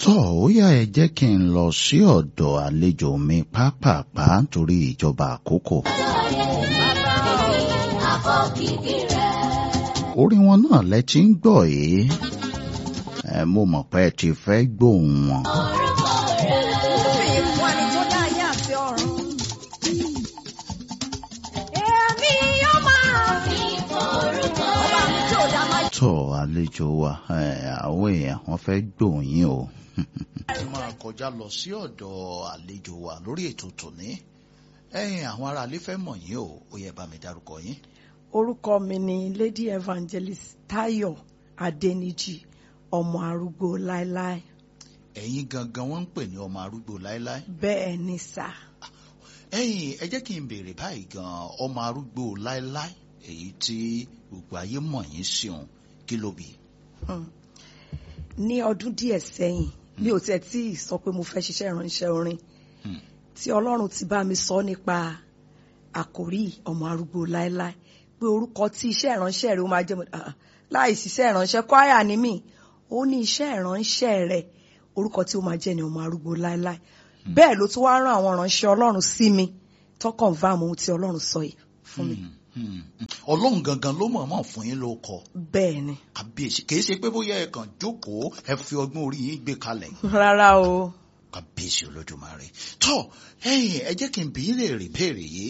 tó ó yá ẹ jẹ́ kí n lọ sí ọ̀dọ̀ àlejò mi pápápá nítorí ìjọba àkókò. orin wọn náà lẹ ti ń gbọ́ yìí ẹ mo mọ̀ pé ẹ ti fẹ́ gbóhùn wọn. Fún ẹni tó dá ayé àti ọ̀run. Èmi yóò máa fi orúkọ rẹ̀. Ọba mi tí ò dá máa tó àlejò wa ẹ, àwọn èèyàn wọn fẹ́ gbóhùn yín o. ẹ máa kọjá lọ sí ọ̀dọ̀ àlejò wa lórí ètò tòní ẹ̀yin àwọn aráalé fẹ́ mọ̀ yín o ó yẹ bá mi dárúkọ yín. Orúkọ mi ni Lady Evangelist Táyọ̀ Adéníjì, ọmọ arúgbó láéláé. ẹ̀yin gangan wọ́n ń pè ní ọmọ arúgbó láéláé. Bẹ́ẹ̀ ni sà. ẹ̀yin ẹ jẹ́ kí n béèrè báyìí gan ọmọ arúgbó láéláé èyí tí gbogbo ayé mọ̀ yín sí òun kí ló bí. Hmm. Ní ọdún díẹ̀ sẹ́yìn, mi ò tiẹ̀ tí ì sọ pé mo fẹ́ ṣiṣẹ́ ìránṣẹ́ orin. Hmm. Tí Ọlọ́run ti bá mi sọ nípa àkòrí ọmọ arúgbó láéláé pé orúkọ tí iṣẹ́ ìránṣẹ́ rẹ̀ ó máa jẹ́ mo ah, ah, láì ṣiṣẹ́ ìránṣẹ́ kwaya ni mí ó ní iṣẹ́ ìránṣẹ́ rẹ̀ orúkọ tí ó máa jẹ́ ni ọmọ arúgbó láéláé bẹ́ẹ̀ ló tún wá rán àwọn ìránṣẹ́ Ọlọ́run sí mi tó confirm ohun tí Ọlọ́run sọ yìí fún mi Hmm, hmm, hmm. ọlọ́run gangan ló mọ̀ọ́mọ̀ fún yín ló kọ bẹ́ẹ̀ ni kàbíyèsí kì í ṣe pé bóyá ẹ kàn jókòó ẹ fi ọgbọ́n orí yín gbé kalẹ̀ rárá o kàbíyèsí olódùmarè tó ẹ̀yin ẹ jẹ́ kí n bí lè rí béèrè yìí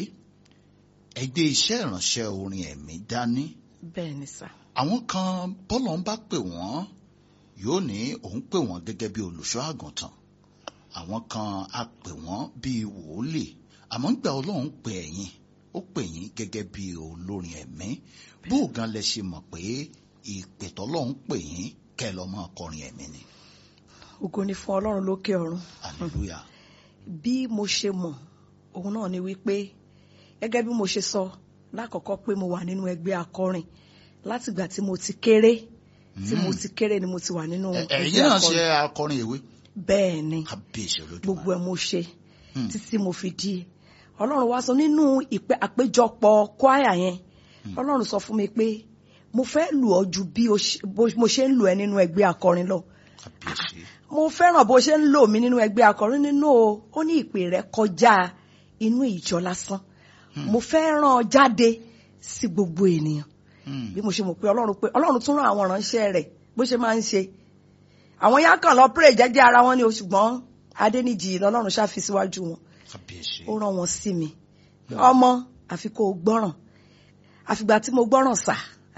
ẹ gbé iṣẹ́ ìránṣẹ́ orin ẹ̀mí dání bẹ́ẹ̀ ni sà àwọn kan bọ́lọ̀ ń bá pè wọ́n yóò ní òun pè wọ́n gẹ́gẹ́ bí olùṣọ́ àgùntàn àwọn kan á pè wọ́n bí wòlíì àmọ́ ń gbà ọlọ́run pè ẹ̀yin ó pè yín gẹ́gẹ́ bí olórin ẹ̀mí bó o gan lẹ ṣe mọ̀ pé ìpè tọ́lọ́run pè yín kẹ́ ẹ lọ́ máa kọrin ẹ̀mí ni ògo ni fún Ọlọ́run lókè ọ̀run hallelujah bí mo ṣe mọ̀ òun náà ni wípé gẹ́gẹ́ bí mo ṣe sọ lákọ̀ọ́kọ́ pé mo wà nínú ẹgbẹ́ akọrin látìgbà tí mo ti kéré tí mo ti kéré ni mo ti wà nínú Ẹ- ẹ̀yin ẹgbẹ́ náà ṣe akọrin akọrin ìwé bẹ́ẹ̀ ni kábíyèsí olódùmarè gbogbo ẹ̀ mo ṣe Hmm. títí mo fi di Ọlọ́run wá sọ nínú ìpè àpéjọpọ̀ kwaya yẹn Ọlọ́run sọ fún mi pé mo fẹ́ lù ọ́ ju bí o ṣe- bó- mo ṣe ń lù ẹ́ nínú ẹgbẹ́ akọrin lọ kábíyèsí mo fẹ́ràn bó ṣe ń lò mí nínú ẹgbẹ́ akọrin nínú o ó ní ìpè rẹ kọjá inú ìjọ lásán mo fẹ́ràn jáde sí gbogbo ènìyàn Hmm. bí mo ṣe mọ̀ pé ọlọ́run pé ọlọ́run tún rán àwọn ìránṣẹ́ rẹ̀ bó ṣe máa ń ṣe àwọn yá kàn lọ pray jẹ́jẹ́ ara wọn ni o ṣùgbọ́n adéníjì lọ́lọ́run ṣáfi síwájú wọn kábíyèsí ó rán wọn sí mi ọmọ àfi kó o gbọ́ràn àfìgbà tí mo gbọ́ràn sà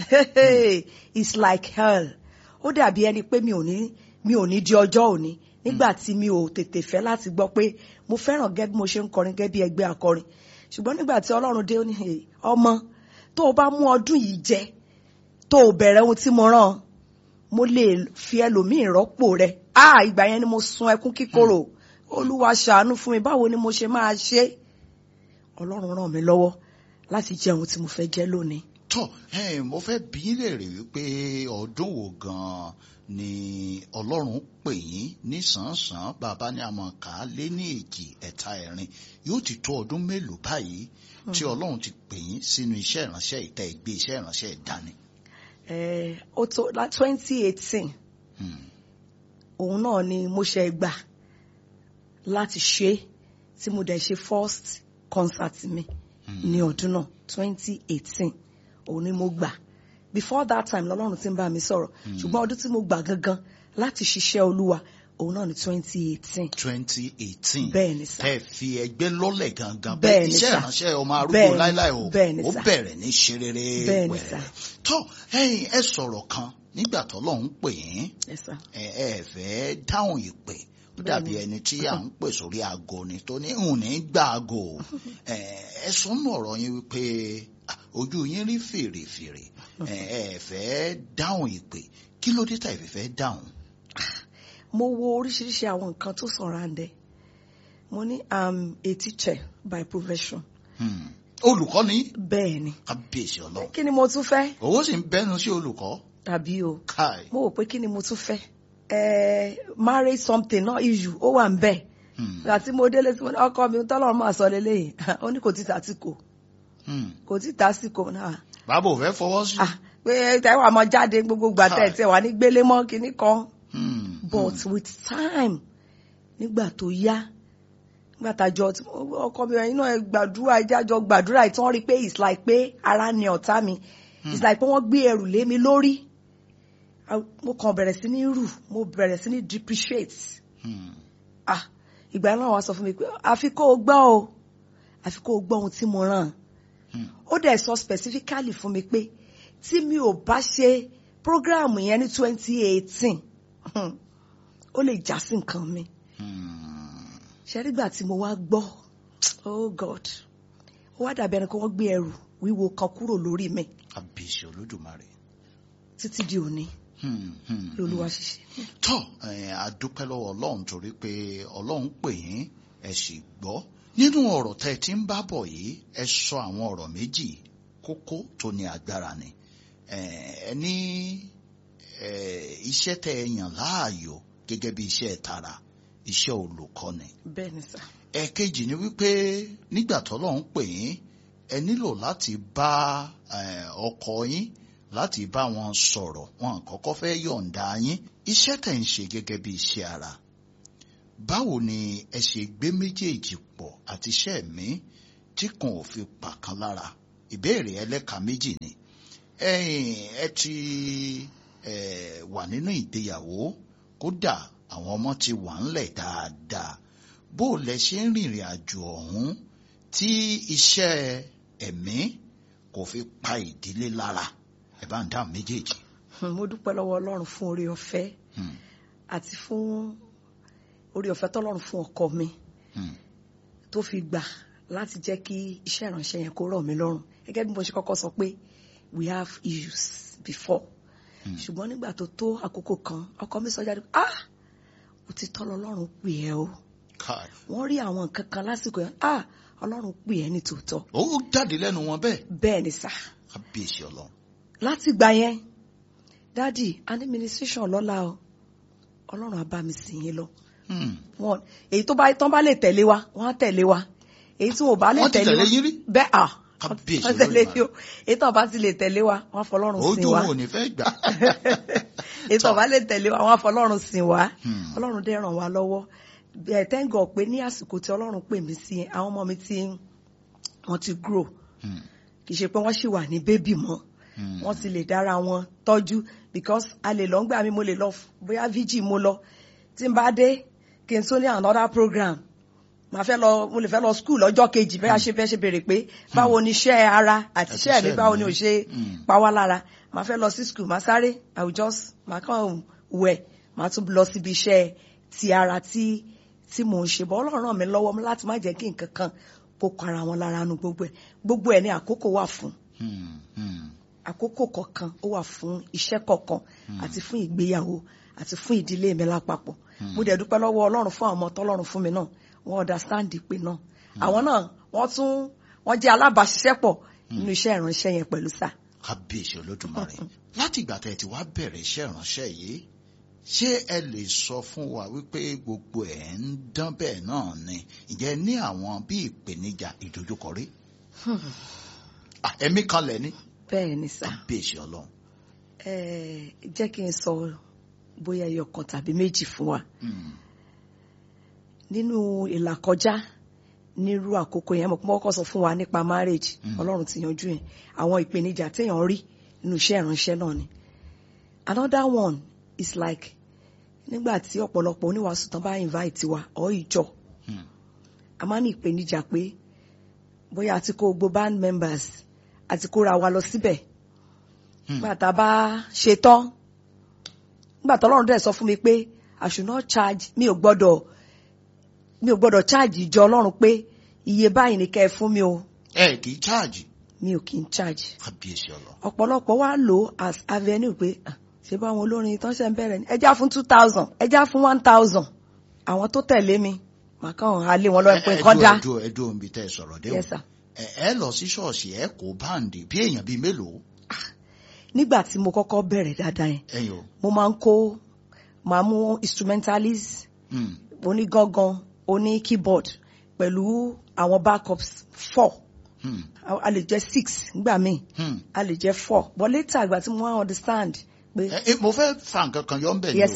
it's like hell ó dàbí ẹni pé mi ò ní mi ò ní di ọjọ́ òní nígbà tí mi ò tètè fẹ́ láti gbọ́ pé mo fẹ́ràn gẹ́gẹ́ bí mo ṣe ń kọrin gẹ́gẹ́ bí ẹgbẹ́ akọrin ṣùgbọ́n nígbà tí ọlọ́run dé ó ní "Hey, ọmọ tó o bá mú ọdún yìí jẹ tó o bẹ̀rẹ̀ ohun tí mo rán ọ, mo lè fi ẹlòmíì rọ́pò rẹ̀ ah ìgbà yẹn ni mo sun ẹkún kíkorò olúwa ṣàánú fún mi báwo ni mo ṣe máa ṣe ọlọ́run ràn mí lọ́wọ́ láti jẹ ohun tí mo fẹ́ jẹ lónìí. tó ẹ mo fẹ́ bí í léèrè wípé ọdún wo gan-an ni ọlọ́run pè yín nísànsán bàbá ní àmọ́ ká lé ní èjì ẹ̀ta ẹ̀rin yóò ti tó ọdún mélòó báyìí tí ọlọ́run ti pè yín sínú iṣẹ́ ìránṣẹ́ ìta ìgbé iṣẹ́ ìránṣẹ́ ìdání. Eh, ó tó la twenty eighteen Hmm. òun náà ni mo ṣe gbà láti ṣe tí mo dẹ̀ ṣe first concert mi ní ọdún náà twenty eighteen òun ni mo gbà before that time lọ́lọ́run ti ń bá mi sọ̀rọ̀ ṣùgbọ́n ọdún tí mo gbà gangan láti ṣiṣẹ́ olúwa òun náà ni twenty eighteen twenty eighteen bẹ́ẹ̀ ni sá tẹ́ fi ẹgbẹ́ lọ́lẹ̀ gangan Bẹ́ẹ̀ bẹ́ẹ̀ ni iṣẹ́ sà. ìránṣẹ́ ọmọ arúgbó Bẹ́ẹ̀ ni- láíláí o bẹ́ẹ̀ ni ó sà. bẹ̀rẹ̀ ní ṣerere Bẹ́ẹ̀ ni sà. wẹ̀rẹ̀ tó ẹ̀yin ẹ sọ̀rọ̀ kan nígbà tọ́lọ́run pè yín Yes, sir. ẹ ẹ fẹ́ dáhùn ìpè ó dàbí ẹni tí à ń pè sórí aago ni tó ní ń ní gbà aago ẹ ẹ sọnù ọ̀rọ̀ yín wípé ah, ojú yín rí fèrèfèrè ẹ ẹ fẹ́ dáhùn ìpè kí ló dé tàbí fẹ́ dáhùn. mo wo oríṣiríṣi àwọn nǹkan tó surround mo ní i'm a teacher by profession Hmm. olùkọ́ ni bẹ́ẹ̀ ni kábíyèsí ọlọ́run kí ni mo tún fẹ́ owó sì ń bẹ́nu sí olùkọ́ tàbí o káì. mo wò pé kí ni mo tún fẹ́ ẹ marry something not issue ó wà ń bẹ̀ Hmm. àti mo délé tí mo ní ọkọ mi tọ́lọ́run máa sọ lélẹ́yìn ó ní kò tí ta sí kò Hmm. kò tí ta sí kò náà bàbá ò fẹ́ fọwọ́ sí. ah pé tẹ́wà máa jáde gbogbo gbà tẹ̀ Hi. tẹ̀ wà ní gbélé mọ́ kinní kan Hmm. but with time nígbà tó yá nígbà tájọ ọkọ mi ẹ̀yin náà ẹ gbàdúrà ìjájọ gbàdúrà ìtàn rí pé it's like pé ara ni ọ̀tá mi it's like pé wọ́n gbé ẹrù lé mi lórí Ah, mo kàn bẹ̀rẹ̀ sí ní rù mo bẹ̀rẹ̀ sí ní depreciate Hmm. ah ìgbà náà wàá sọ fún mi pé àfi kó o gbọ́ o àfi kó o gbọ́ ohun tí mo rán Hmm. ó dẹ̀ sọ specifically fún mi pé tí mi ò bá ṣe program yẹn ní twenty eighteen ó lè já sí nǹkan mi Hmm. ṣẹ́rígbà tí mo wá gbọ́ oh god ó wá dàbí ẹni pé wọ́n gbé ẹrù wíwo kan kúrò lórí mi kábíyèsí olódùmarè. títí di òní Hmm. Hmm. bí olúwa ṣiṣẹ́. tọ́ ẹ̀, a dúpẹ́ lọ́wọ́ ọlọ́run torí pé ọlọ́run pè yín ẹ sì gbọ́ nínú ọ̀rọ̀ tẹ́ ẹ ti ń bá bọ̀ yìí ẹ sọ àwọn ọ̀rọ̀ méjì kókó tó ní agbára ni ẹ ẹ ní ẹ, iṣẹ́ tẹ́ ẹ yàn láàyò gẹ́gẹ́ bí iṣẹ́ tara iṣẹ́ olùkọ́ni bẹ́ẹ̀ ni sà ẹ̀kejì ni wípé nígbà tọ́lọ́run pè yín ẹ nílò láti bá eh, ọkọ yín láti bá wọn sọ̀rọ̀ wọn kọ́kọ́ fẹ́ yọ̀ǹda yín iṣẹ́ tẹ̀ ń ṣe gẹ́gẹ́ bí iṣẹ́ ara báwo ni ẹ ṣe gbé méjèèjì pọ̀ àti iṣẹ́ mi tí kan ò fi pàkan lára ìbéèrè ẹlẹ́ka méjì ni ẹ̀yin ẹ ti eh, wà nínú ìgbéyàwó kódà àwọn ọmọ ti wà ńlẹ̀ dáadáa bó o lẹ ṣe ń rìnrìn àjò ọ̀hún tí iṣẹ́ ẹ̀mí kò fi pa ìdílé lára ẹ bá ń dáhùn méjèèjì. Hmm, mo dúpẹ́ lọ́wọ́ ọlọ́run fún oore ọ̀fẹ́ Hmm, àti fún oore ọ̀fẹ́ tọ́lọ́run fún ọkọ mi hmm, tó fi gbà láti jẹ́ kí iṣẹ́ ìránṣẹ́ yẹn kó rọ̀ mí lọ́rùn gẹ́gẹ́ bí mo ṣe kọ́kọ́ sọ pé we have issues before Hmm. ṣùgbọ́n nígbà tó tó àkókò kan ọkọ mi sọ jáde pé ah òtítọ́ lọ́lọ́run pè ẹ́ o káì. wọ́n rí àwọn nǹkan kan lásìkò yẹn ah ọlọ́run pè ẹ́ ní tòótọ́ ó jáde lẹ́nu wọn bẹ́ẹ̀ bẹ́ẹ̀ ni sà kábíyèsí ọlọ́run. láti gbà yẹn dádì administration lọ́la o ọlọ́run á bá mi sìn yín lọ Hmm, wọn èyí tó bá tán bá lè tẹ̀lé wa wọ́n á tẹ̀lé wa èyí tí wọn ò bá lè Wọ́n ti tẹ̀lé wa tẹ̀lé yín rí? bẹ́ẹ̀ à Kábíyèsí wọ́n tẹ̀lé Olódùmarè. yín o èyí tó bá ti lè tẹ̀lé wa wọ́n á fọlọ́run sìn ojú wa wọn ò ní fẹ́ gbà. èyí tó bá lè tẹ̀lé wa wọ́n á fọlọ́run sìn wa Hmm. ọlọ́run dẹ̀ ràn wá lọ́wọ́ bẹ́ẹ̀ tẹ́ǹgọ̀ pé ní àsìkò tí ọlọ́run pè mí sí àwọn ọmọ mi tí wọ́n ti grow Hmm, kì í ṣe pé wọ́n ṣì wà ní bébì mọ́ hmm, wọ́n ti lè dára wọn tọ́jú because a lè lọ ńgbà mi mo lè lọ f- bóyá vg mo lọ tí n bá dé kí n tún ní another program màá fẹ́ lọ mo lè fẹ́ lọ school lọ́jọ́ kejì bẹ́ẹ̀ ṣe fẹ́ ṣe béèrè pé báwo ni iṣẹ́ ara àti Àti iṣẹ́ mi iṣẹ́ báwo mi. ni ò ṣe Mm. pa wá lára màá fẹ́ lọ sí school màá sáré i will just màá kàn wẹ̀ màá tún lọ síbi iṣẹ́ ti ara tí tí mò ń ṣe bọ́ ọlọ́run ràn mí lọ́wọ́ láti má jẹ́ kí nǹkan kan kó kọ ara wọn lára nu gbogbo ẹ̀ gbogbo ẹ̀ ní àkókò wà fún hmm, hmm. àkókò kọ̀ọ̀kan ó wà fún iṣẹ́ kọ̀ọ̀kan àti fún ìgbéyàwó àti fún ìdílé mi lápapọ̀ mo dẹ̀ dúpẹ́ lọ́wọ́ ọlọ́run fún àwọn ọmọ tọ́lọ́run fún mi náà wọ́n understand ìpè náà àwọn náà wọ́n tún wọ́n jẹ́ alábàáṣiṣẹ́pọ̀ nínú iṣẹ́ ìránṣẹ́ yẹn pẹ̀lú sà. kábíyèsí olódùmarè láti ìgbà tẹ́ ẹ ti wá bẹ̀rẹ̀ iṣẹ́ ìránṣẹ́ yìí ṣé ẹ lè sọ fún wa wípé gbogbo ẹ̀ ń dán bẹ́ẹ̀ náà ni ǹjẹ́ ẹ ní àwọn bí ìpèníjà ìdojúkọ rí Ah, ẹ̀mí kan lẹ̀ ní bẹ́ẹ̀ ni sà kábíyèsí ọlọ́run Ẹ, jẹ́ kí n sọ bóyá ẹyọ kan tàbí méjì fún wa Hmm, nínú ìlàkọjá nírú àkókò yẹn mo kọ́kọ́ sọ fún wa nípa marriage Mm. ọlọ́run ti yanjú yẹn àwọn ìpèníjà téèyàn rí nínú iṣẹ́ ìránṣẹ́ náà ni another one is like nígbà tí ọ̀pọ̀lọpọ̀ oníwàásù tán bá invite wa ọ̀ ìjọ hmm, a máa ní ìpèníjà pé bóyá àti kó gbogbo band members àti kóra wa lọ síbẹ̀ hmm. nígbà tá a bá ṣe tán nígbà tó ọlọ́run dẹ̀ sọ fún mi pé I should not charge mi ò gbọ́dọ̀ mi ò gbọ́dọ̀ charge ìjọ ọlọ́run pé iye báyìí ni kẹ́ ẹ fún mi o ẹ kì í cháàjì mi ò kí n charge kábíyèsí ọlọ́run ọ̀pọ̀lọpọ̀ wá lò ó as avenue pé ah, ṣé báwọn olórin tán ṣe ń bẹ̀rẹ̀ ni ẹjá fún two thousand ẹjá fún one thousand àwọn tó tẹ̀lé mi màá kàn án lé wọn lọ́wọ́ pé nǹkan dá ẹdùn ẹdùn omi tẹ́ ẹ sọ̀rọ̀ dé o yes sir ẹ ẹ lọ sí ṣọ́ọ̀ṣì ẹ kó báǹdì bí èèyàn bíi mélòó nígbà tí mo kọ́kọ́ bẹ̀rẹ̀ dáadáa yẹn ẹ̀yin o mo máa ń kó máa mú instrumentalist Hmm, onígangan oní keyboard pẹ̀lú àwọn backups four hmm, a a lè jẹ́ six nígbà míì hmm. a lè jẹ́ four but later ìgbà tí mo wá understand pé Ẹ- ẹ, mo fẹ́ fa nǹkan kan yọ ń bẹ̀ ni Yes, o sir.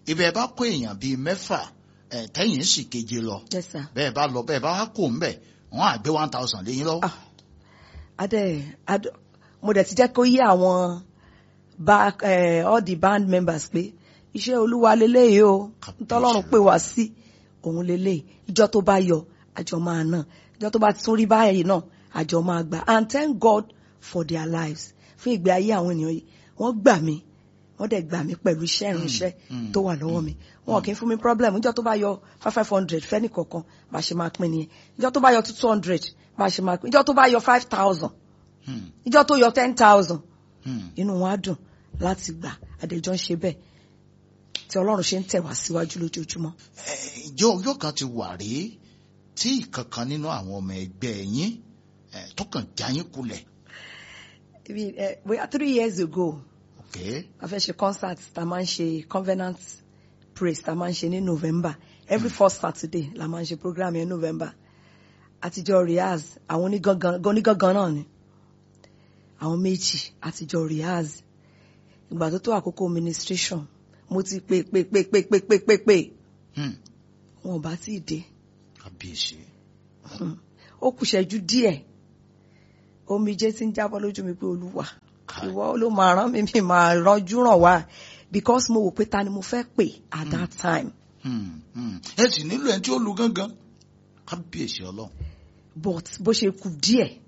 ibẹ̀ bá kó èèyàn bíi mẹ́fà ẹ̀ tẹ́yìn sì keje lọ yes sir. bẹ́ẹ̀ bá lọ bẹ́ẹ̀ bá wá kó ń bẹ̀ wọ́n á gbé one thousand léyìn lọ́wọ́. Ah. adé adé mo dẹ̀ ti jẹ́ kó yé àwọn back eh, all the band members pé iṣẹ́ olúwa leléyìí o Kábíyèsí. ntọ́lọ́run pè wá sí òun leléyìí ìjọ tó bá yọ àjọ máa ná ìjọ tó bá tún rí báyìí náà àjọ máa gbà and thank God for their lives fún ìgbé ayé àwọn ènìyàn yìí wọ́n gbà mí wọ́n dẹ̀ gbà mí pẹ̀lú iṣẹ́ ìránṣẹ́ mm, tó wà lọ́wọ́ mi wọn kì í fún mi problem ìjọ tó bá yọ five five hundred fẹ́ni kọ̀ọ̀kan bá a ṣe máa pín nìyẹn ìjọ tó bá yọ two hundred bá a ṣe máa pín ìjọ tó bá yọ five thousand Hmm, ìjọ tó yọ ten thousand hmm. inú wọn á dùn láti gbà àdéjọ ń ṣe bẹ́ẹ̀ tí Ọlọ́run ṣe ń tẹ̀ wá síwájú lójoojúmọ́. Ẹ, ìjọ ọjọ́ kan ti wà rí tí ìkankan nínú àwọn ọmọ ẹgbẹ́ yín ẹ, tó kàn já yín kulẹ̀. Ibi, eh, bóyá three years ago Okay. a fẹ́ ṣe concert tá a máa ń ṣe covenant praise tá a máa ń ṣe ní November every first Saturday la máa ń ṣe program yẹn November àtijọ́ rehearse àwọn onígangan onígangan náà ni àwọn méjì àtijọ́ rehearse ìgbà tó tó àkókò ministration mo ti pè pè pè pè pè pè pè pè Hmm, wọn ò bá tí ì dé kábíyèsí. ó kù ṣẹ́jú díẹ̀ omijé tí ń jábọ́ lójú mi pé olúwa Káì. ìwọ ló máa rán mi mi máa ránjú ràn wá because mo wò pé ta ni mo fẹ́ pè at that time Hmm, hmm. ẹ sì nílò ẹni tí ó lu gángan kábíyèsí ọlọ́run. but bó ṣe kù díẹ̀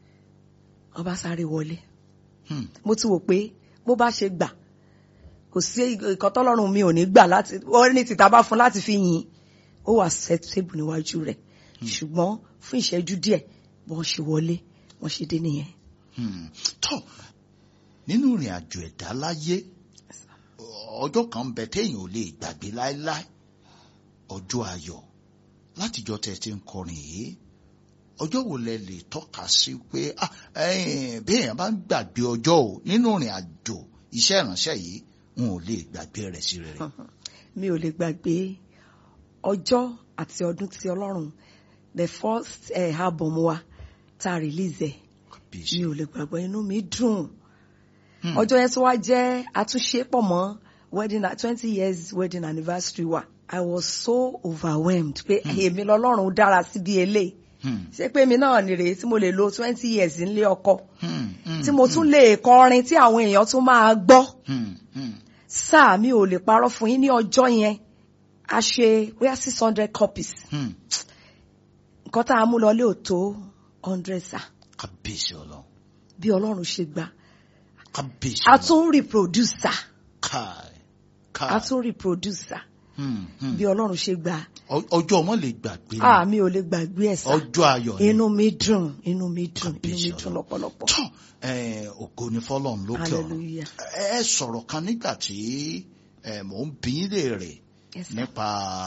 ọba sáré wọlé Hmm, mo ti wò pé bó bá ṣe gbà kò sí ìkan tọ́lọ́run mi ò ní gbà láti wọ́n ní tìta bá fún láti fi yìn ó wà acceptable níwájú rẹ̀ ṣùgbọ́n fún ìṣẹ́jú díẹ̀ bọ́n ṣe wọlé wọ́n ṣe dé nìyẹn. hmm. tọ́ nínú ìrìn àjò ẹ̀dá láyé ọjọ́ kan ń bẹ téèyàn ò lè gbàgbé láéláé ọjọ́ ayọ̀ látijọ́ tẹ́ ẹ ti ń kọrin yìí ọjọ́ wo lẹ lè tọ́ka sí pé ah, ẹ̀yin, bí èèyàn bá ń gbàgbé ọjọ́ o nínú ìrìn àjò iṣẹ́ ìránṣẹ́ yìí n ò lè gbàgbé rẹ̀ sí rere. mi ò lè gbàgbé ọjọ́ àti ọdún tí ọlọ́run the first uh, album wa tá a release ẹ̀ kábíyèsí. mi ò lè gbàgbọ́ inú mi dùn Hmm. ọjọ́ yẹn tó wá jẹ́ àtúnṣe pọ̀ mọ́ wedding twenty years wedding anniversary wa I was so overwhelmed pé èmi lọ́lọ́run dára síbi eléyìí Hmm, ṣé pé mi náà nìrèé tí mo lè lo twenty years nílé ọkọ hmm, hmm, tí mo tún lè kọrin tí àwọn èèyàn tún máa gbọ́ hmm, hmm. sáà mi ò lè parọ́ fún yín ní ọjọ́ yẹn a ṣe bóyá six hundred copies Hmm, nǹkan tá a mú lọlé ò tó hundred sá kábíyèsí ọlọ́run bí ọlọ́run ṣe gbà kábíyèsí a ọlọ́run tún reproduce sá káì a káì tún reproduce sá Hmm, hmm. bí ọlọ́run ṣe gbà Ọ- ọjọ́ ọmọ lè gbàgbé ni. á mi ò lè gbàgbé ẹ̀ sá ọjọ́ ayọ̀ ni. inú mi dùn inú mi dùn inú mi Kábíyèsí dùn Ọlọ́run. lọ́pọ̀lọpọ̀ tán eh, ògo ni fọlọ́run lókè ọ̀run hallelujah ẹ sọ̀rọ̀ kan nígbà tí eh, mò ń bí yín léèrè yes sir. nípa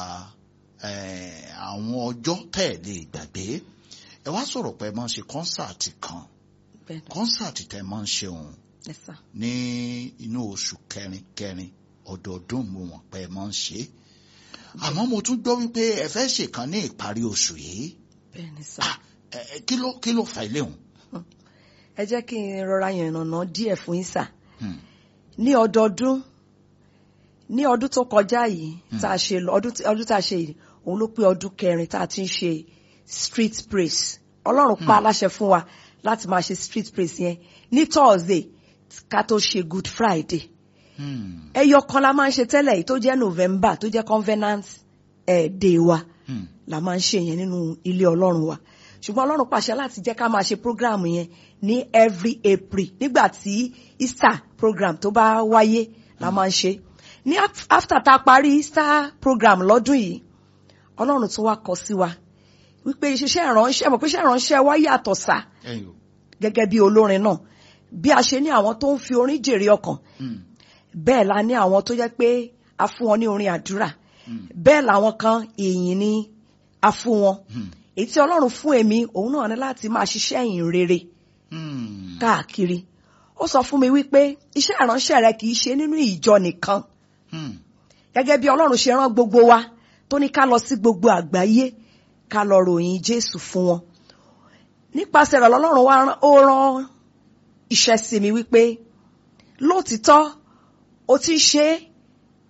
eh, àwọn ọjọ́ tẹ́ ẹ̀ lè gbàgbé ẹ wá sọ̀rọ̀ pé ẹ máa ń ṣe kọ́nsáàtì kan bẹ́ẹ̀ ni kọ́nsáàtì tẹ́ ẹ máa ń ṣe òun yes sir. ní inú oṣù kẹrin kẹrin ọdọọdún mo mọ̀ pé ẹ máa ń ṣe é àmọ́ mo tún gbọ́ wípé ẹ fẹ́ ṣèkan ní ìparí oṣù yìí bẹ́ẹ̀ ni sá. Ah, ẹ, ẹ, kí ló kí ló fà ilé òun. ẹ jẹ́ kí n rọra yànnàná díẹ̀ fún yín sà Hmm. ní ọdọọdún ní ọdún tó kọjá yìí tá a ṣe lọ ọdún tí- ọdún tá a ṣe yìí òun ló pé ọdún kẹrin tá a ti ń ṣe street praise ọlọ́run pa aláṣẹ fún wa láti máa ṣe street praise yẹn ní thursday ká tó ṣe good friday Hmm. ẹyọ kan la máa ń ṣe tẹ́lẹ̀ yìí tó jẹ́ november tó jẹ́ covenant eh, day wa Hmm. la máa ń ṣe yẹn nínú ilé ọlọ́run wa ṣùgbọ́n ọlọ́run pàṣẹ láti jẹ́ ká máa ṣe program yẹn ní every april nígbà tí easter program tó bá wáyé la máa ń ṣe ní af- after tá a parí easter program lọ́dún yìí ọlọ́run tún wá kọ sí wa wípé iṣẹ́ ìránṣẹ́ mọ̀ pé iṣẹ́ ìránṣẹ́ wa yàtọ̀ sá ẹ̀yin o. gẹ́gẹ́ bí olórin náà bí a ṣe ní àwọn tó ń fi orin jèrè ọkàn Hmm. bẹ́ẹ̀ la ní àwọn tó jẹ́ pé a fún wọn ní orin àdúrà bẹ́ẹ̀ làwọn kan ìyìn ni a fún wọn Hmm. èyí tí ọlọ́run fún èmi òun náà ní láti máa ṣiṣẹ́ ìyìn rere Hmm. káàkiri ó sọ fún mi wípé iṣẹ́ ìránṣẹ́ rẹ kì í ṣe nínú ìjọ nìkan Hmm. gẹ́gẹ́ bí ọlọ́run ṣe rán gbogbo wa tó ní ká lọ sí gbogbo àgbáyé ká lọ ròyìn jésù fún wọn nípasẹ̀ rẹ̀ lọ́lọ́run wa rán- ó rán iṣẹ́ sí mi wípé lóòtítọ́ o ti ń ṣe é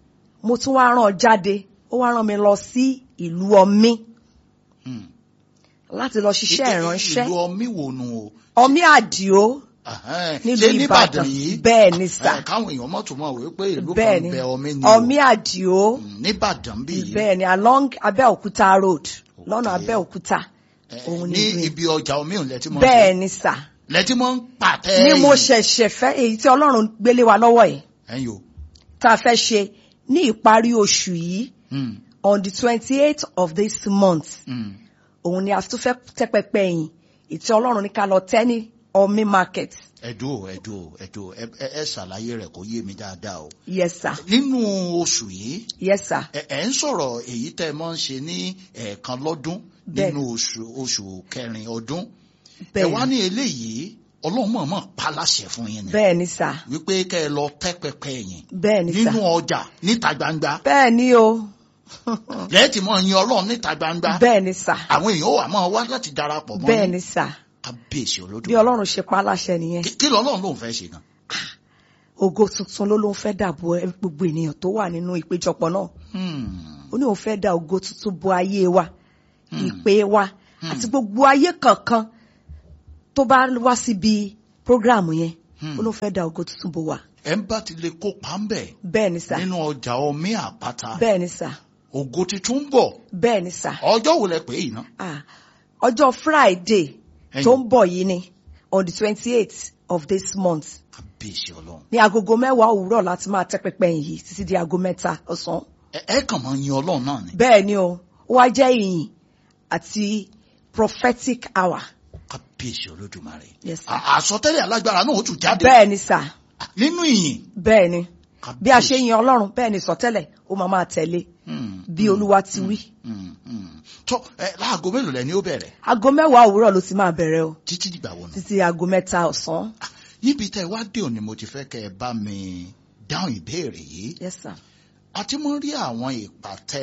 mo tún wá rán jáde ó wá rán mi lọ sí ìlú ọmí Hmm. láti lọ ṣiṣẹ́ ìránṣẹ́ ìlú ọmí wo nu o. ọmí àdìo Ẹhẹ́n, nílùú ṣé ìbàdàn yìí. bẹ́ẹ̀ ni sà Ẹ, káwọn èèyàn mọ̀ tó mọ̀ wípé ìlú bẹ́ẹ̀ kan ni bẹ ọmí ni o. ọmí àdìo Hmm, nìbàdàn bí yìí. bẹ́ẹ̀ ni along abẹ́òkúta road lọ́nà Okay. abẹ́òkúta Ẹ, òun ní ni ìlú yẹn. ibi ọjà omi òun lẹ́tí mọ́ bẹ́ẹ̀ ni sà lẹ́tí mọ́ ń pàtẹ́ ni mo yìí. ṣẹ̀ṣẹ̀ fẹ́ èyí tí ọlọ́run gbélé wa lọ́wọ́ yìí ẹ̀yin o. tá a fẹ́ ṣe ní ìparí oṣù yìí Hmm, on the twenty eight of this month hmm. òun ni a tún fẹ́ tẹ́ pẹpẹ yìí ìtí ọlọ́run ní ká lọ tẹ́ ní ọmí market ẹ̀dùn o ẹ̀dùn o ẹ̀dùn o ẹ ẹ- ẹ ṣàlàyé rẹ̀ kó yé mi dáadáa o. yes sir nínú oṣù yìí yes sir ẹ ẹ ń sọ̀rọ̀ èyí tẹ́ ẹ máa ń ṣe ní ẹ̀ẹ̀kan lọ́dún Bẹ́ẹ̀. nínú oṣù oṣù kẹrin ọdún ẹ bẹ́ẹ̀ wá ni ní eléyìí ọlọ́run mọ̀ọ́mọ̀ pa láṣẹ fún yín ni bẹ́ẹ̀ ni sà wípé kẹ́ ẹ lọ tẹ́ pẹpẹ yín bẹ́ẹ̀ ni sà nínú ọjà níta gbangba bẹ́ẹ̀ ni o lẹ́ẹ̀tì mọ̀ yin ọlọ́run níta gbangba bẹ́ẹ̀ ni sà àwọn èèyàn wà máa wá láti darapọ̀ mọ́ bẹ́ẹ̀ yín ni sà kábíyèsí bí olódùmarè ọlọ́run ṣe pa á láṣẹ nìyẹn Kí- kí lọ́lọ́run lòun fẹ́ ṣe gan ògo tuntun ló ló ń fẹ́ dàbò ẹ- gbogbo ènìyàn tó wà nínú ìpéjọpọ̀ náà Hmm, ó ní òun fẹ́ da ògo tuntun bo ayé wa ìpè wa àti gbogbo ayé kankan tó bá wá síbi prógráàmù yẹn Hmm. ó ló fẹ́ da ògo tuntun bo wa ẹ ń bá ti lè kópa ń bẹ̀ bẹ́ẹ̀ ni sà nínú ọjà omi àpáta bẹ́ẹ̀ ni sà ògo titun ń bọ̀ bẹ́ẹ̀ ni sà ọjọ́ wo lẹ pé yìí ná Ah, ọjọ́ friday Ẹ̀yin. tó ń bọ̀ yìí ni on the twenty eight of this month kábíyèsí ọlọ́run ní agogo mẹ́wàá òwúrọ̀ láti máa tẹ́ pẹpẹ yìí títí di aago mẹ́ta ọ̀sán ẹ ẹ kàn máa yin ọlọ́run náà ni bẹ́ẹ̀ ni o ó wá jẹ́ ìyìn àti prophetic hour kábíyèsí olódùmarè Yes, sir. À- àsọtẹ́lẹ̀ alágbára náà ó tún jáde bẹ́ẹ̀ ni sà nínú ìyìn bẹ́ẹ̀ ni bí a ṣe Kábíyèsí. yin ọlọ́run bẹ́ẹ̀ ni sọtẹ́lẹ̀ ó máa máa tẹ̀lé Hmm, bí olúwa ti wí hmm, hmm. tó ẹ láago mélòó lẹ ni ó bẹ̀rẹ̀ aago mẹ́wàá òwúrọ̀ ló ti máa bẹ̀rẹ̀ o títí dìgbà wo nù. títí aago mẹ́ta ọ̀sán níbi tẹ́ ẹ wá dé òní mo ti fẹ́ kẹ́ ẹ bá mi dáhùn ìbéèrè yìí yes sir a ti mọ rí àwọn ìpàtẹ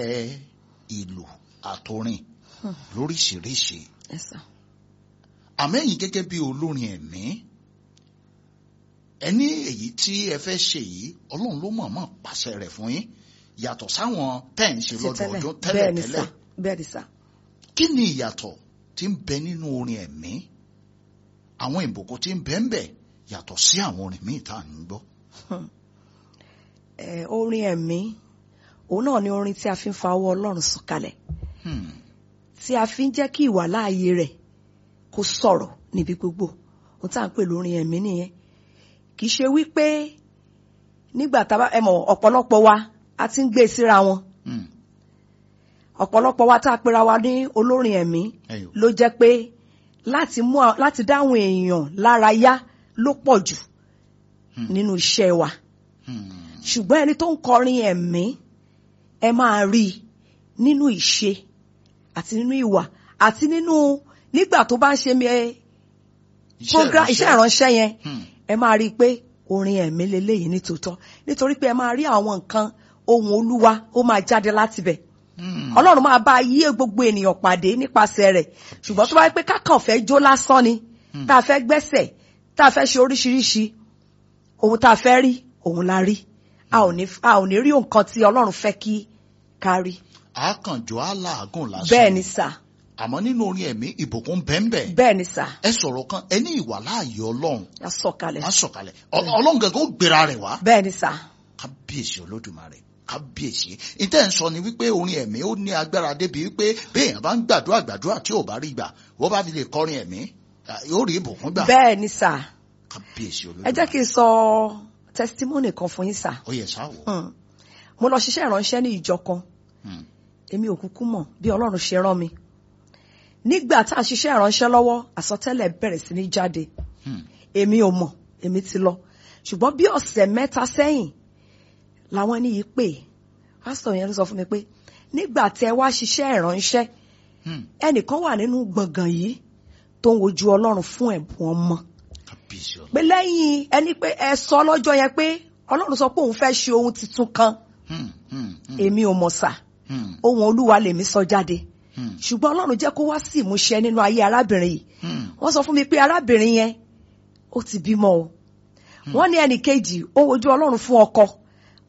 ìlú àtòrin lóríṣiríṣi yes sir àmẹ́yìn gẹ́gẹ́ bí olórin ẹ̀mí ẹni èyí tí ẹ fẹ́ ṣe yìí ọlọ́run ló mọ̀ọ́mọ̀ pàṣẹ rẹ̀ fún yín yàtọ̀ sáwọn tẹ́ ẹ̀ ń ṣe Ṣe lọ́dọọdún bẹ́ẹ̀ ni tẹ́lẹ̀tẹ́lẹ̀ sà bẹ́ẹ̀ ni sà kí ni ìyàtọ̀ tí ń bẹ nínú orin ẹ̀mí àwọn ìbùkún tí ń bẹ ń bẹ yàtọ̀ sí àwọn orin míì tá à ń gbọ́. Eh, orin ẹ̀mí òun náà ni orin tí a fi ń fa ọwọ́ ọlọ́run sọ̀kalẹ̀ Hmm. tí a fi ń jẹ́ kí ìwà láàyè rẹ̀ kó sọ̀rọ̀ níbi gbogbo ohun tá à ń pè lórin ẹ̀mí nìyẹn kì í ṣe wípé nígbà tá a bá ẹ mọ̀ ọ̀pọ̀lọpọ̀ wa a ti ń gbé e síra wọn Hmm. ọ̀pọ̀lọpọ̀ wa tá a pera wa ní olórin ẹ̀mí Ẹyọ. ló jẹ́ pé láti mú a- láti dáhùn èèyàn lára yá ló pọ̀ jù Hmm. nínú iṣẹ́ wa Hmm. ṣùgbọ́n ẹni tó ń kọrin ẹ̀mí ẹ máa rí i nínú ìṣe àti nínú ìwà àti nínú nígbà tó bá ń ṣe mi ẹ program iṣẹ́ ìránṣẹ́ yẹn Hmm. ẹ máa rí i pé orin ẹ̀mí leléyìí ní tòótọ́ nítorí pé ẹ máa rí àwọn nǹkan ohun olúwa ó máa jáde láti bẹ̀ Hmm. ọlọ́run máa bá yí gbogbo ènìyàn pàdé nípasẹ̀ rẹ̀ ṣùgbọ́n tó bá yẹ pé kákan fẹ́ jó lásán ni tá a fẹ́ gbẹ́sẹ̀ tá a fẹ́ ṣe oríṣiríṣi ohun tá a fẹ́ rí òun la rí a ò ní a ò ní rí nǹkan tí ọlọ́run fẹ́ kí ká rí àkànjọ aláàgùn lásán bẹ́ẹ̀ ni sà àmọ́ nínú orin ẹ̀mí ìbùkún bẹ́ẹ̀nbẹ́ bẹ́ẹ̀ ni sà ẹ sọ̀rọ̀ kan ẹ ní ìwà láàyè ọlọ́run a sọ̀kalẹ̀ á sọ̀kalẹ̀ Ọ- ọlọ́run gẹ́gẹ́ ó gbéra rẹ̀ wá bẹ́ẹ̀ ni sà kábíyèsí olódùmarè kábíyèsí ìtẹ́ ń sọ ni wípé orin ẹ̀mí ó ní agbára débi wípé béèyàn bá ń gbàdúrà gbàdúrà tí ò bá rí gbà wọ́n bá fi lè kọrin ẹ̀mí à, yóò rí ìbùkún gbà bẹ́ẹ̀ ni sà kábíyèsí ẹ olódùmarè jẹ́ kí n sọ testimony kan fún yín sà ó yẹ sáwọ. Hmm. mo lọ ṣiṣẹ́ ìránṣẹ́ ní ìjọ kan Hmm. èmi ò kúkú mọ̀ bí ọlọ́run ṣe rán mi nígbà tá a ṣiṣẹ́ ìránṣẹ́ lọ́wọ́ àsọtẹ́lẹ̀ bẹ̀rẹ̀ sí ní jáde Hmm. èmi ò mọ̀ èmi ti lọ ṣùgbọ́n bí ọ̀sẹ̀ mẹ́ta sẹ́yìn làwọn ẹni yìí pè pásítọ̀ yẹn ló sọ fún mi pé nígbà tẹ wá ṣiṣẹ́ ìránṣẹ́ Hmm. ẹnìkan wà nínú gbọ̀ngàn yìí tó ń wojú ọlọ́run fún ẹ̀bùn ọmọ kábíyèsí olódùmarè. pé lẹ́yìn ẹni pé ẹ sọ lọ́jọ́ yẹn pé ọlọ́run sọ pé òun fẹ́ ṣe ohun tuntun kan Hmm. Hmm. Hmm. èmi ò mọ̀ sà Hmm. ohun olúwa lèmi sọ jáde Hmm. ṣùgbọ́n ọlọ́run jẹ́ kó wá sí ìmúṣẹ nínú ayé arábìnrin yìí Hmm. wọ́n sọ fún mi pé arábìnrin yẹn ó ti bímọ o wọ́n ní ẹnì kejì ó wojú ọlọ́run fún ọkọ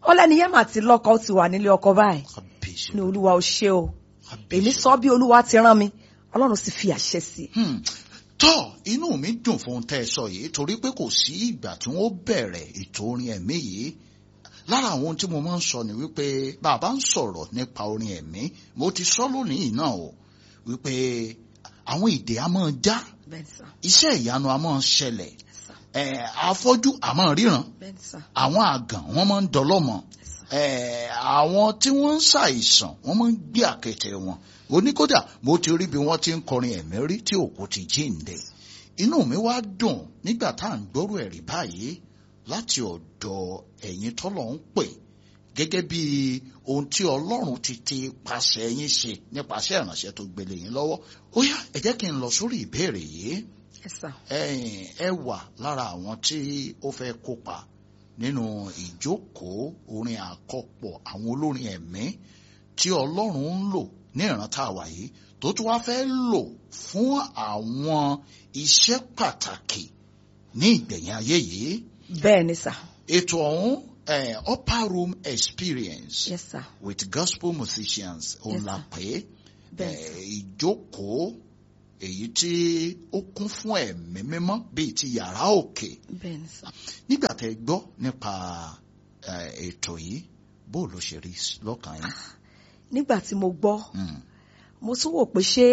ó lẹ́ni yẹn mà ti lọ́kọ ó ti wà nílé ọkọ báyìí kábíyèsí ní olúwa ó ṣe o kábíyèsí. èmi sọ bí olúwa ti rán mi ọlọ́run sì fi àṣẹ sí i. Hmm. tọ́ inú mi dùn fún ohun tẹ́ ẹ sọ yìí torí pé kò sí ìgbà tí wọ́n bẹ̀rẹ̀ ètò orin ẹ̀mí yìí lára àwọn ohun tí mo máa ń sọ ni wípé bàbá ń sọ̀rọ̀ nípa orin ẹ̀mí mo ti sọ lónìí náà o wípé àwọn ìdè a máa já bẹ́ẹ̀ sà iṣẹ́ ìyanu a máa ṣẹlẹ̀ sà ẹ̀ afọ́jú a máa ríran bẹ́ẹ̀ sà àwọn àgàn wọ́n máa ń dọlọ́mọ ẹ̀ àwọn tí wọ́n ń ṣàìsàn wọ́n máa ń gbé àkẹtẹ wọn oníkódà mo ti rí bí wọ́n ti ń kọrin ẹ̀mí rí tí òkú ti jíǹde inú mi wá dùn nígbà tá à ń gbọ́rọ̀ ẹ̀rí báyìí láti ọ̀dọ̀ ẹ̀yin tọ́lọ̀ ń pè gẹ́gẹ́ bí ohun tí ọlọ́run ti ti pàṣẹ yín ṣe nípasẹ̀ ìránṣẹ́ tó gbélé yín lọ́wọ́ ó yá ẹ jẹ́ kí n lọ sórí ìbéèrè yìí ẹ sà ẹ̀yin ẹ wà lára àwọn tí ó fẹ́ kópa nínú ìjókòó orin àkọpọ̀ àwọn olórin ẹ̀mí tí ọlọ́run ń lò ní ìran tá a wà yìí tó tún wá fẹ́ lò fún àwọn iṣẹ́ pàtàkì ní ìgbẹ̀yìn ayé yìí bẹ́ẹ̀ ni sà ètò ọ̀hún eh, upper room experience yes sà with gospel musicians òun Yes, la sir. pè é bẹ́ẹ̀ eh, ìjókòó èyí tí ó kún fún ẹ̀mí mímọ́ bíi ti yàrá òkè bẹ́ẹ̀ ni sà. nígbà tẹ́ gbọ́ nípa eh, ètò yìí bó ló ṣe rí lọ́kàn yín. nígbà tí mo gbọ́ Mm, mo tún wò pé ṣé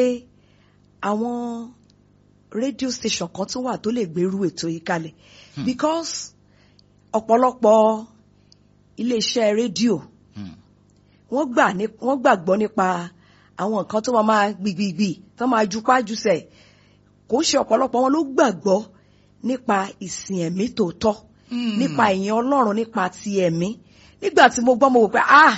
àwọn rédíò station kan tún wà tó lè gbèrú ètò yìí kalẹ̀ Hmm. because ọ̀pọ̀lọpọ̀ iléeṣẹ́ rédíò mm, wọ́n gbà ní wọ́n gbàgbọ́ nípa àwọn nǹkan tó máa máa gbìgbìgbì tó máa jupá jùsẹ̀ kò ń ṣe ọ̀pọ̀lọpọ̀ wọn ló gbàgbọ́ nípa ìsìn ẹ̀mí tòótọ́ mm. nípa ìyìn ọlọ́run nípa ti ẹ̀mí nígbà tí mo gbọ́ mo wò pé ah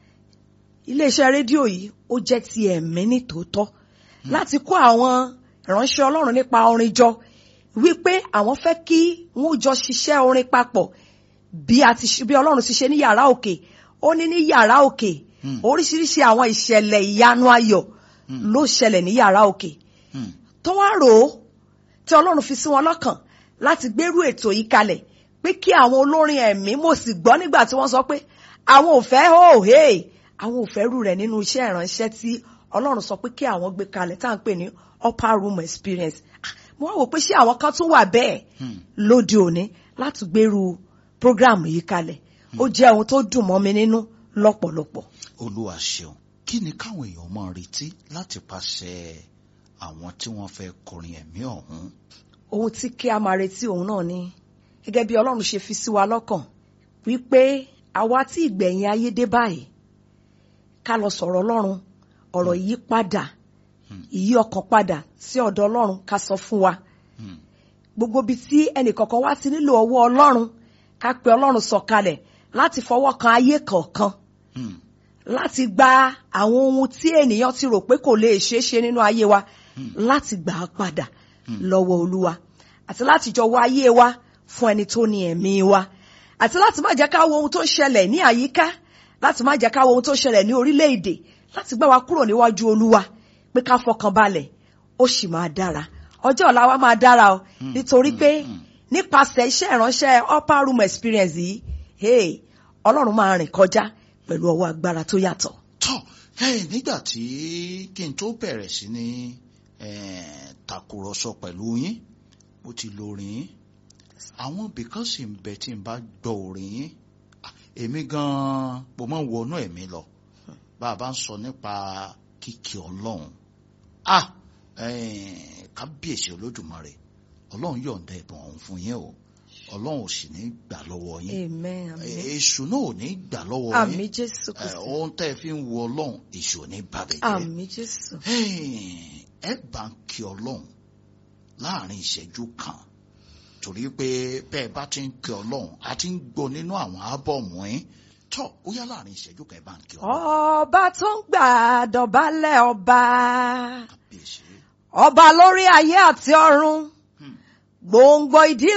iléeṣẹ́ rédíò yìí ó jẹ́ ti ẹ̀mí ní tòótọ́ láti kó àwọn ìránṣẹ́ ọlọ́run nípa orin jọ wípé àwọn fẹ́ kí wọ́n jọ ṣiṣẹ́ orin papọ̀ bí a ti ṣe bí ọlọ́run ti ṣe ní yàrá òkè ó ní ní yàrá òkè Hmm. oríṣiríṣi àwọn ìṣẹ̀lẹ̀ ìyanu ayọ̀ Hmm. ló ṣẹlẹ̀ ní yàrá òkè Mm, tó wá rò ó tí ọlọ́run fi sí wọn lọ́kàn láti gbérú ètò yìí kalẹ̀ pé kí àwọn olórin ẹ̀mí mo sì gbọ́ nígbà tí wọ́n sọ pé àwọn ò fẹ́ hó hé àwọn ò fẹ́ rú rẹ̀ nínú iṣẹ́ ìránṣẹ́ tí ọlọ́run sọ pé kí àwọn gbé kalẹ̀ tá à ń pè ní upper room experience Ah, mo wá wò pé ṣé àwọn kan tún wà bẹ́ẹ̀ mm. lóde òní láti gbérú program yìí kalẹ̀ ó jẹ́ ohun tó dùn mọ́ mi nínú lọ́pọ̀lọpọ̀. olúwa ṣeun kí ni káwọn èèyàn máa retí láti pàṣẹ àwọn tí wọ́n fẹ́ kọrin ẹ̀mí ọ̀hún. ohun tí kí a máa retí òun náà ni gẹ́gẹ́ bí ọlọ́run ṣe fi sí wa lọ́kàn wípé àwa tí ìgbẹ̀yìn ayé dé báyìí ká lọ sọ̀rọ̀ ọlọ́run ọ̀rọ̀ yìí padà ìyí ọkàn padà sí ọ̀dọ̀ ọlọ́run ká sọ fún wa Mm, gbogbo ibi tí ẹnìkọ̀ọ̀kan wá ti nílò ọwọ́ ọlọ́run ká pe ọlọ́run sọ̀kalẹ̀ láti fọwọ́ kan ayé kọ̀ọ̀kan mm, láti gba àwọn ohun tí ènìyàn ti rò pé kò lè ṣeé ṣe nínú ayé wa láti gbà á padà lọ́wọ́ olúwa àti láti jọ wá ayé wa fún ẹni tó ní ẹ̀mí wa àti láti má jẹ́ ká wo ohun tó ń ṣẹlẹ̀ ní àyíká láti má jẹ́ ká wo ohun tó ń ṣẹlẹ̀ ní orílẹ̀-èdè láti gbá wa kúrò níwájú olúwa pé ká fọkàn balẹ̀ ó sì máa dára ọjọ́ ọ̀la wa máa dára o nítorí pé nípasẹ̀ iṣẹ́ ìránṣẹ́ upper room experience yìí hey, ọlọ́run máa rìn kọjá pẹ̀lú ọwọ́ agbára tó yàtọ̀. tọ́ ẹ nígbà tí kí n tó bẹ̀rẹ̀ sí ní eh, tàkùrọ̀sọ pẹ̀lú yín mo ti lo orin yín àwọn bìkan sì ń bẹ tí n bá gbọ́ orin yín ah, èmi gan-an mo máa ń wọnú ẹ̀mí lọ bá a bá ń sọ nípa kíkí ọlọ́run ah eh, kábíyèsí olódùmarè ọlọ́run yọ̀ǹda ẹ̀bùn ọ̀hún fún yín o ọlọ́run ò sì ní gbà lọ́wọ́ yín amen amen èṣù náà ò ní gbà lọ́wọ́ yín àmì jésù Eh, kristi ohun tẹ́ ẹ fi ń wo ọlọ́run èṣù ò ní bàbẹ̀ jẹ́ àmì jésù ẹ bá ń kí ọlọ́run láàrin ìṣẹ́jú kan torí pé bẹ́ẹ̀ bá ti ń kí ọlọ́run a ti ń gbọ́ nínú àwọn ábọ̀mù yín tọ́ ó yá láàrin ìṣẹ́jú kan ẹ bá ń kí ọlọ́run ọba tó ń gbà dọ̀bálẹ̀ ọba kábíyèsí ọba lórí ayé àti ọ̀run Hmm. gbòǹgbò ìdílé